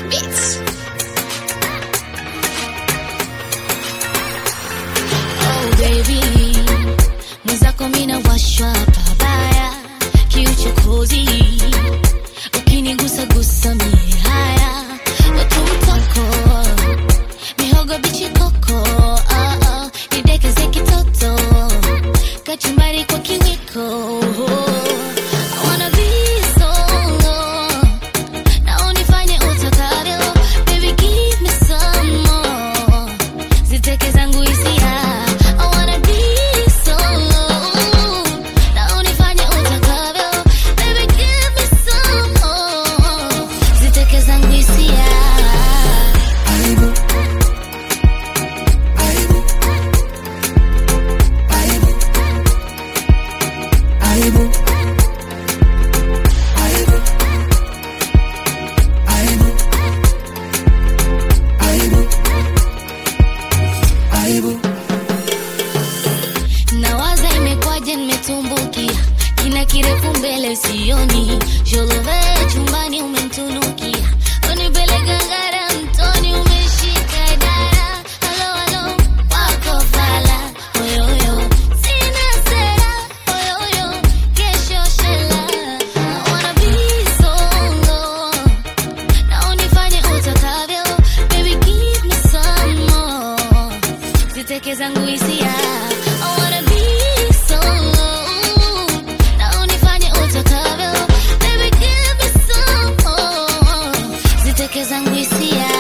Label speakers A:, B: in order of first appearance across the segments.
A: Bitch. Oh baby, mwenzako mina washwa pabaya, kiuchokozi ukinigusa gusa mie haya, watu mtoko mihogo bichi koko, ah, ah, nidekeze kitoto kachumbari kwa kiwiko. I wanna be solo na unifanye utakavyo, baby give me some more ziteke zangu hisia I wanna be solo na unifanye utakavyo baby give me some more ziteke zangu hisia nawaza imekwaje nimetumbukia kina kirefu mbele sioni jolove chumbani umemtunukia unipeleka ngara mtoni umeshika dara halo halo wako fala oyoyo sina sera oyoyo kesho shela I wanna be solo na unifanye utakavyo baby give me some more ziteke zangu hisia I wanna be solo na unifanye utakavyo baby give me some more ziteke zangu hisia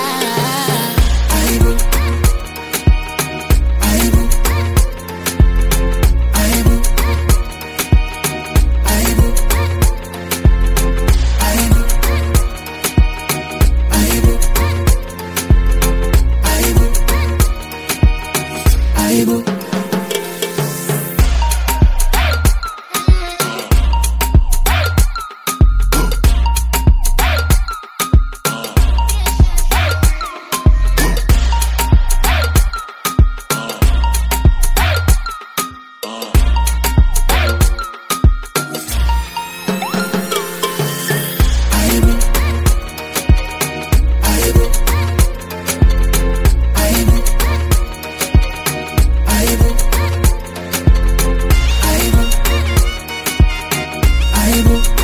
B: Aibu.